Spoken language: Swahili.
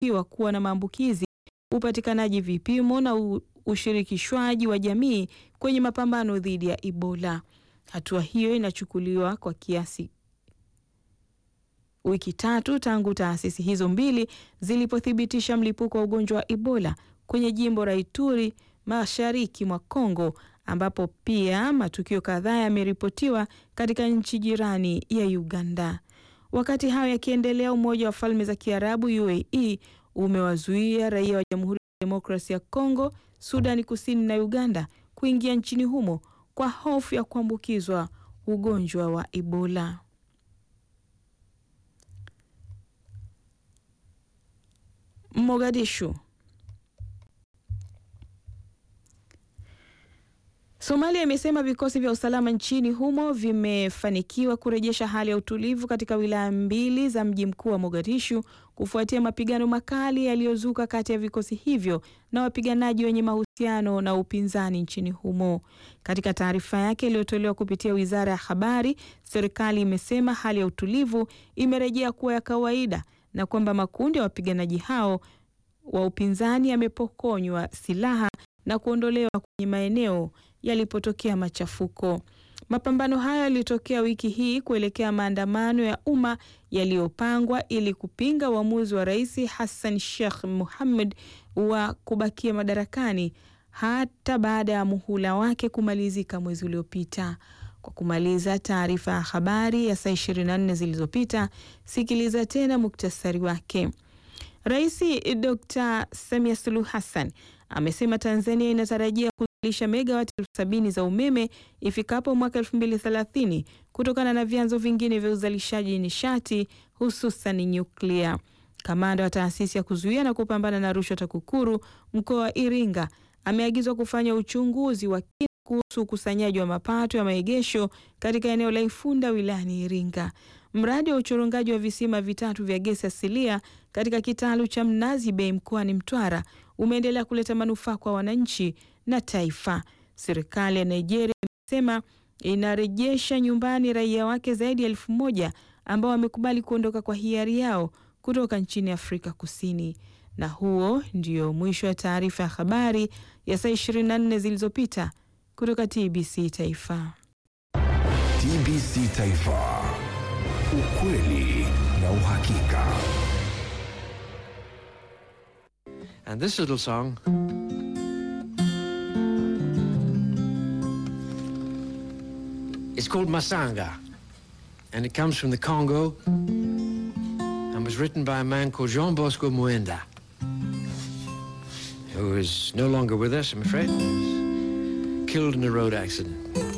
yanayoshukiwa kuwa na maambukizi, upatikanaji vipimo na u, ushirikishwaji wa jamii kwenye mapambano dhidi ya Ebola. Hatua hiyo inachukuliwa kwa kiasi wiki tatu tangu taasisi hizo mbili zilipothibitisha mlipuko wa ugonjwa wa Ebola kwenye jimbo la Ituri mashariki mwa Kongo ambapo pia matukio kadhaa yameripotiwa katika nchi jirani ya Uganda. Wakati hayo yakiendelea, Umoja wa Falme za Kiarabu UAE umewazuia raia wa Jamhuri ya Demokrasia ya Kongo, Sudani Kusini na Uganda kuingia nchini humo kwa hofu ya kuambukizwa ugonjwa wa Ebola. Mogadishu. Somalia imesema vikosi vya usalama nchini humo vimefanikiwa kurejesha hali ya utulivu katika wilaya mbili za mji mkuu wa Mogadishu kufuatia mapigano makali yaliyozuka kati ya vikosi hivyo na wapiganaji wenye mahusiano na upinzani nchini humo. Katika taarifa yake iliyotolewa kupitia Wizara ya Habari, serikali imesema hali ya utulivu imerejea kuwa ya kawaida na kwamba makundi ya wapiganaji hao wa upinzani yamepokonywa silaha na kuondolewa kwenye maeneo yalipotokea machafuko. Mapambano hayo yalitokea wiki hii kuelekea maandamano ya umma yaliyopangwa ili kupinga uamuzi wa Rais Hassan Sheikh Mohamud wa kubakia madarakani hata baada ya muhula wake kumalizika mwezi uliopita. Kwa kumaliza taarifa ya habari ya saa 24 zilizopita, sikiliza tena muktasari wake. Rais Dr. Samia Suluhu Hassan amesema Tanzania inatarajia kuzalisha megawati elfu sabini za umeme ifikapo mwaka 2030 kutokana na vyanzo vingine vya uzalishaji nishati hususan nyuklia. Kamanda wa taasisi ya kuzuia na kupambana na rushwa TAKUKURU mkoa wa Iringa ameagizwa kufanya uchunguzi wa kina kuhusu ukusanyaji wa mapato ya maegesho katika eneo la Ifunda wilayani Iringa. Mradi wa uchorongaji wa visima vitatu vya gesi asilia katika kitalu cha Mnazi Bay mkoani Mtwara umeendelea kuleta manufaa kwa wananchi na taifa. Serikali ya Nigeria imesema inarejesha nyumbani raia wake zaidi ya elfu moja ambao wamekubali kuondoka kwa hiari yao kutoka nchini Afrika Kusini. Na huo ndio mwisho wa taarifa ya habari ya saa 24 zilizopita kutoka TBC Taifa. TBC Taifa, ukweli na uhakika. And this little song is called Masanga, and it comes from the Congo and was written by a man called Jean Bosco Muenda, who is no longer with us, I'm afraid. He was killed in a road accident.